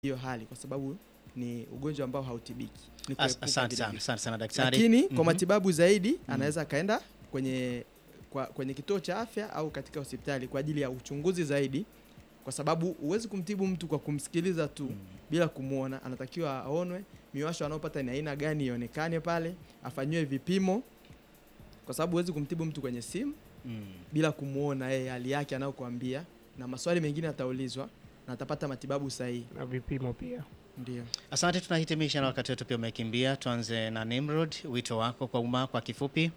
hiyo hali kwa sababu ni ugonjwa ambao hautibiki. Ni As- kuepuka Asante vile sana, vile. asante sana daktari. Lakini kwa Mhm. matibabu zaidi anaweza akaenda kwenye kwa, kwenye kituo cha afya au katika hospitali kwa ajili ya uchunguzi zaidi, kwa sababu huwezi kumtibu mtu kwa kumsikiliza tu Mm. bila kumwona. Anatakiwa aonwe, miwasho anaopata ni aina gani ionekane pale, afanyiwe vipimo, kwa sababu huwezi kumtibu mtu kwenye simu Mm. bila kumwona yeye hali yake anayokuambia, na maswali mengine ataulizwa na atapata matibabu sahihi. na vipimo pia. Ndio. Asante, tunahitimisha na wakati wetu pia umekimbia. Tuanze na Nimrod, wito wako kwa umma kwa kifupi.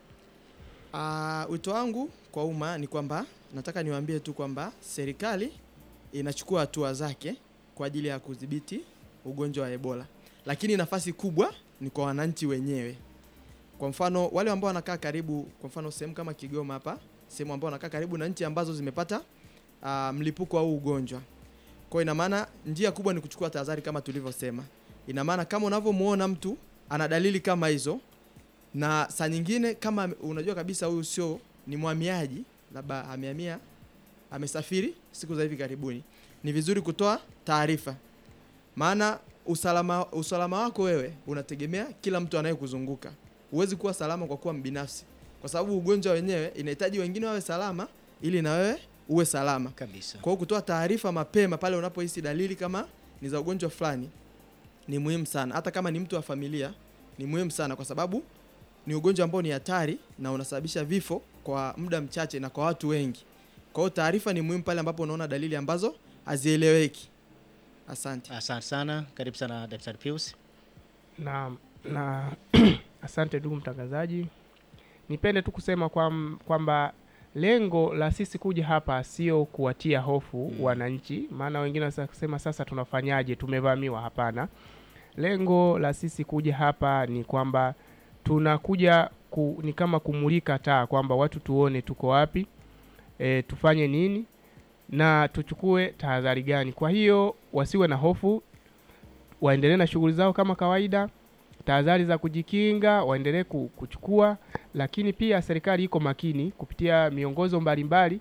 Uh, wito wangu kwa umma ni kwamba nataka niwaambie tu kwamba serikali inachukua hatua zake kwa ajili ya kudhibiti ugonjwa wa Ebola, lakini nafasi kubwa ni kwa wananchi wenyewe. Kwa mfano wale ambao wanakaa karibu, kwa mfano sehemu kama Kigoma hapa, sehemu ambao wanakaa karibu na nchi ambazo zimepata uh, mlipuko wa huu ugonjwa. Kwa hiyo ina maana njia kubwa ni kuchukua tahadhari kama tulivyosema. Ina maana kama unavyomuona mtu ana dalili kama hizo na saa nyingine kama ame- unajua kabisa huyu sio ni mhamiaji, labda amehamia, amesafiri siku za hivi karibuni, ni vizuri kutoa taarifa, maana usalama, usalama wako wewe unategemea kila mtu anayekuzunguka. Huwezi kuwa salama kwa kuwa mbinafsi, kwa sababu ugonjwa wenyewe inahitaji wengine wawe salama ili na wewe uwe salama. Kabisa. Kwa hiyo kutoa taarifa mapema pale unapohisi dalili kama ni za ugonjwa fulani ni muhimu sana, hata kama ni mtu wa familia ni muhimu sana, kwa sababu ni ugonjwa ambao ni hatari na unasababisha vifo kwa muda mchache na kwa watu wengi. Kwa hiyo taarifa ni muhimu pale ambapo unaona dalili ambazo hazieleweki. Asante. Asante sana, karibu sana Daktari Pius. na na asante ndugu mtangazaji, nipende tu kusema kwam- kwamba lengo la sisi kuja hapa sio kuwatia hofu Mm. wananchi, maana wengine wanaweza kusema sasa tunafanyaje, tumevamiwa. Hapana, lengo la sisi kuja hapa ni kwamba tunakuja ku, ni kama kumulika taa kwamba watu tuone tuko wapi, e, tufanye nini na tuchukue tahadhari gani. Kwa hiyo wasiwe na hofu, waendelee na shughuli zao kama kawaida, tahadhari za kujikinga waendelee ku- kuchukua, lakini pia serikali iko makini kupitia miongozo mbalimbali.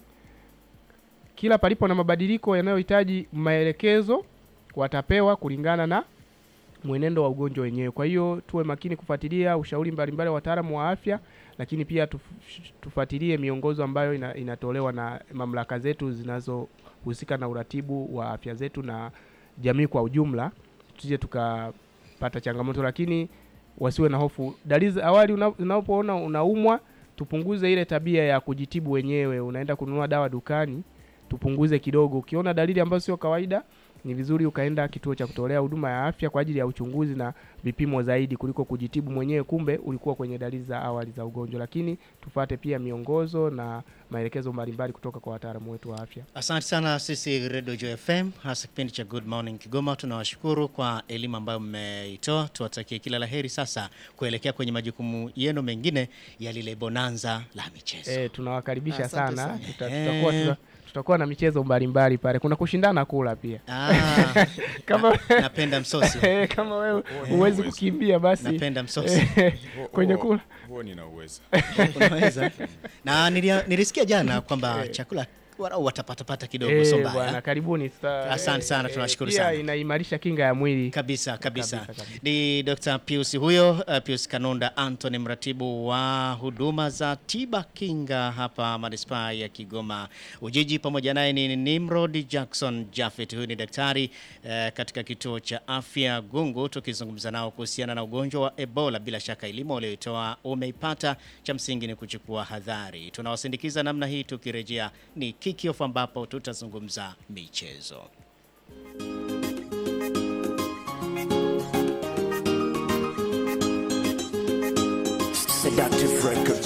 Kila palipo na mabadiliko yanayohitaji maelekezo watapewa kulingana na mwenendo wa ugonjwa wenyewe. Kwa hiyo tuwe makini kufuatilia ushauri mbalimbali wa wataalamu wa afya, lakini pia tuf- tufuatilie miongozo ambayo ina, inatolewa na mamlaka zetu zinazohusika na uratibu wa afya zetu na jamii kwa ujumla, tusije tukapata changamoto, lakini wasiwe na hofu. Dalili za awali una- unapoona unaumwa, tupunguze ile tabia ya kujitibu wenyewe, unaenda kununua dawa dukani, tupunguze kidogo. Ukiona dalili ambazo sio kawaida, ni vizuri ukaenda kituo cha kutolea huduma ya afya kwa ajili ya uchunguzi na vipimo zaidi kuliko kujitibu mwenyewe, kumbe ulikuwa kwenye dalili za awali za ugonjwa. Lakini tufate pia miongozo na maelekezo mbalimbali kutoka kwa wataalamu wetu wa afya. Asante sana sisi Radio Joy FM, hasa kipindi cha Good Morning Kigoma. Tunawashukuru kwa elimu ambayo mmeitoa. Tuwatakie kila la heri sasa kuelekea kwenye majukumu yenu mengine ya lile bonanza la michezo. E, tunawakaribisha Asante sana, sana. Tuta, Eh. tutakuwa, tuta, tutakuwa na michezo mbalimbali pale. Kuna kushindana kula pia Ah, kama napenda msosi, kama wewe huwezi kukimbia basi napenda msosi. Huo- kwenye huo- kula huo nina uwezo Unaweza na nilia, nilisikia jana kwamba chakula warau watapatapata kidogo, Eh, sio mbaya. bwana, karibuni. Tuta- Asante sana, eh, tunawashukuru pia sana. inaimarisha kinga ya mwili kabisa kabisa, Kabisa, kabisa. ni Dr. Pius huyo, uh, Pius Kanunda Anthony, mratibu wa huduma za tiba kinga hapa manispaa ya Kigoma Ujiji. Pamoja naye ni Nimrod Jackson Jafet, huyu ni daktari uh, katika kituo cha afya Gungu, tukizungumza nao kuhusiana na ugonjwa wa Ebola. Bila shaka elimu walioitoa umeipata, cha msingi ni kuchukua hadhari. Tunawasindikiza namna hii, tukirejea ni kickoff ambapo tutazungumza michezo. Seductive records.